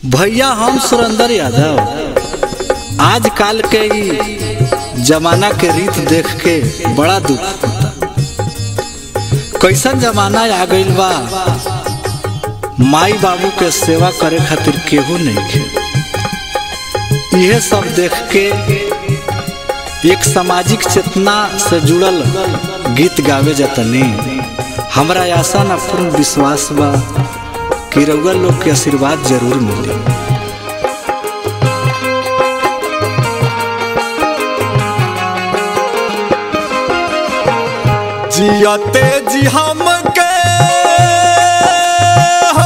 भैया हम सुरेंद्र यादव आजकल के ई जमाना के रीत देख के बड़ा दुख होता कैसन जमाना आ गइल बा माई बाबू के सेवा करे खातिर केहू नहीं खे यह सब देख के एक सामाजिक चेतना से जुड़ल गीत गावे जतनी हमरा आशा न पूर्ण विश्वास बा कि रउआ लोग के आशीर्वाद जरूर मिली जियते जी हमके हो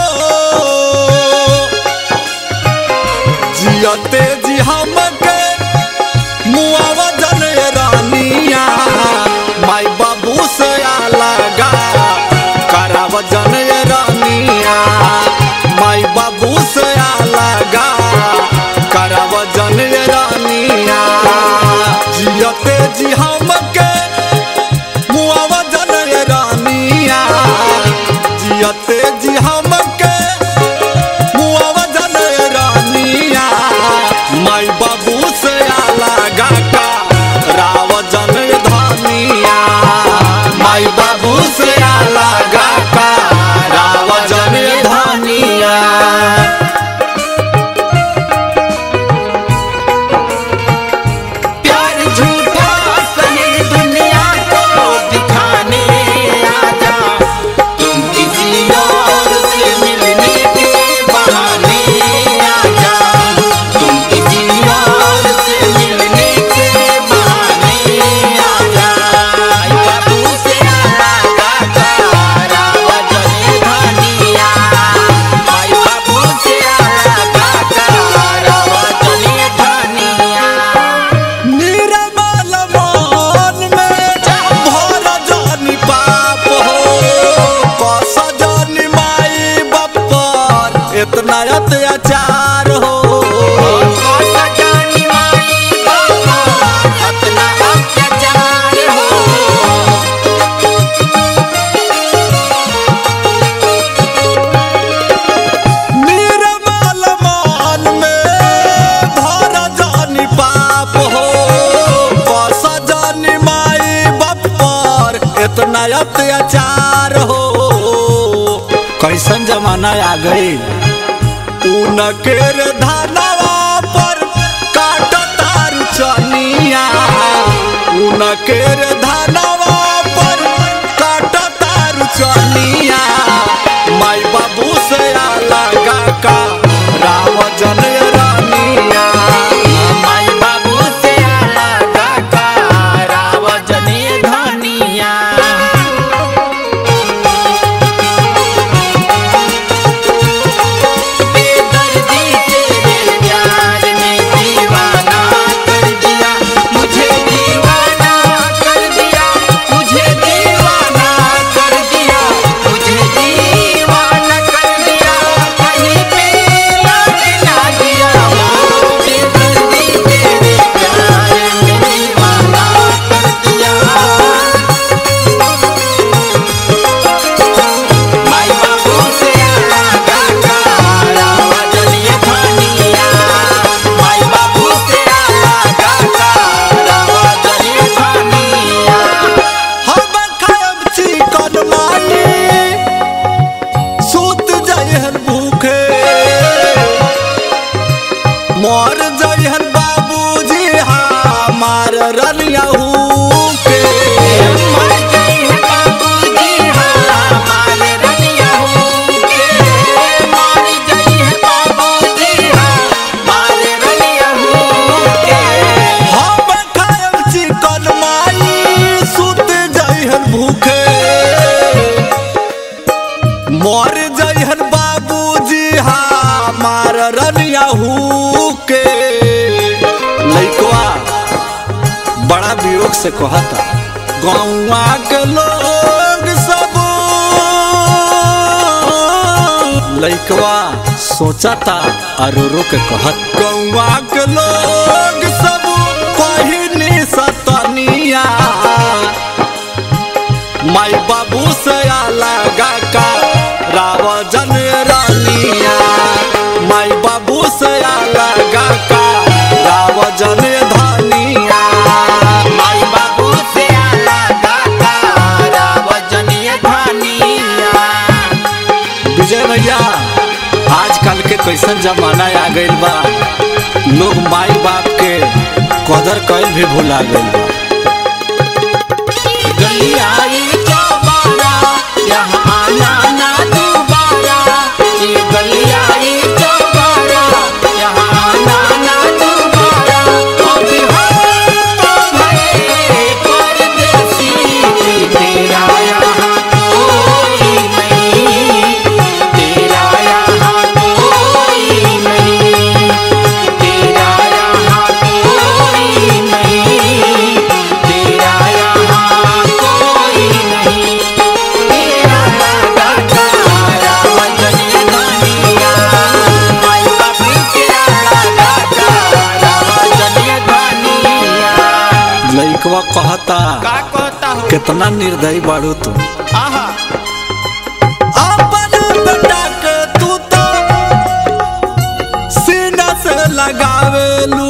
जियते जी हमके मुआवा जन रानिया माई बाबू से लगा कराव जन रानिया माई बाबू से लगा कराव जन रानिया जियते जी हमके मुआवा जन रानिया जियते जी हमके मुआवा जन रानिया माई बाबू से लगा का राव जन धानिया माई बाबू से लगा का राव जन धानिया प्यार झूठा सही दुनिया को दिखाने आजा तुम किसी और से मिलने के बहाने आजा तुम किसी और से मिलने के बहाने आजा आई बाबू से आगा तारा वजन धनिया आई बाबू से आगा तारा वजन धनिया निर्मल मन में भर जानी पाप हो कस जानी माई बप्पर इतना अत्याचार हो जानी माई बाबा अपना अत्याचार हो निर्मल मन में भर जानी पाप हो कस जानी माई बप्पर इतना अत्याचार हो कैसन जमाना आ गई उनकेर धनवा पर काट तार चनिया उनकेर धनवा पर काट तार चनिया माई बाबू से लगा का राव जन रानिया माई बाबू से अलगा का रावजनी धनिया बेदर्दी तेरे प्यार ने दीवाना कर दिया मुझे दीवाना कर दिया मुझे दीवाना कर दिया मुझे दीवाना कर दिया कहीं पे लग ना दिया हो बेदर्दी तेरे प्यार ने दीवाना कर दिया माई बाबू से अलगा कारा वजनी धनिया माई बाबू से अलगा कारा वजनी धनिया हम खायब चिकन मानी सूत जहन भूखे मर जहन बाबूजी हमार रनिया के मर गई है बाबूजी हमारे रनिया के मर गई है बाबूजी हमारे रनिया के हम खायब चिकन माई सुत जहन भूखे मर जहन बाबूजी हमार रनिया के लइकवा बड़ा वियोग से कहता गौवा के लोग सब लइकवा सोचता अरोरो के कहत गौवा के लोग सब कहनी सतनिया माई बाबू से लगा का राव जन रानिया माई बाबू कैसन जमाना आ गइल बा लोग माई बाप के कदर कईल भी भुला गइल बा गलियाई चौबारा यहाँ आना ना दोबारा ये गलियाई चौबारा यहाँ आना ना दोबारा अभी हम तो भये परदेसी तेरा यहाँ कोई नहीं तेरा यहाँ कोई नहीं तेरा यहाँ कोई नहीं तेरा यहाँ कोई नहीं तेरा लगा तारा वजनी धनिया माई बापी तेरा लगा तारा वजनी धनिया लइकवा कहता का कहता हो कितना निर्दयी बाड़ू तू आहा अपन बेटा के तू तो सीना से लगावेलू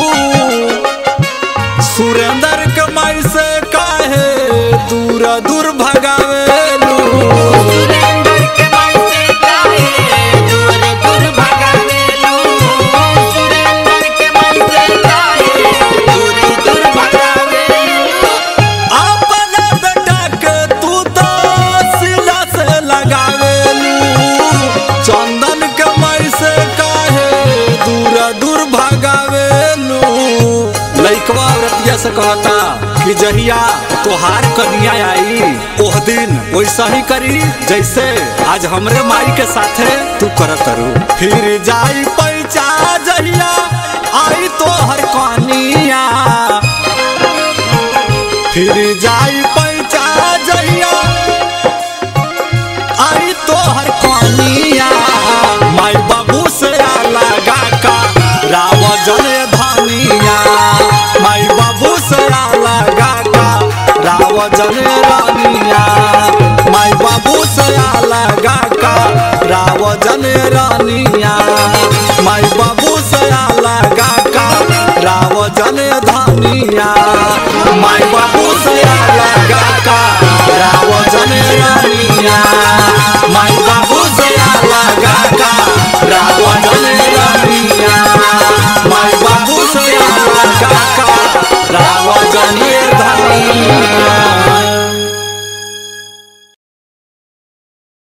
सुरेंद्र के माई से काहे दूर दूर भगावेलू सुरेंद्र के मन से काहे दूर दूर भगावेलू सुरेंद्र के मन से काहे दूर दूर भगावेलू अपन बेटा के तू तो सीना से लगावेलू चंदन के माई से काहे दूर दूर भगावेलू लइकवा औरतिया से कहता कि जहिया तोहार कन्या आई ओह दिन वैसा ही करी जैसे आज हमरे माई के साथे तू करत रू फिर जाई पैचा जहिया आई तो हर कनिया फिर जाई पैचा जहिया आई तो हर कनिया माई बाबू से लगा का रावजन धनिया माई बाबू से लगा का रावजन रानिया माई बाबू से लगा का रावजन रानिया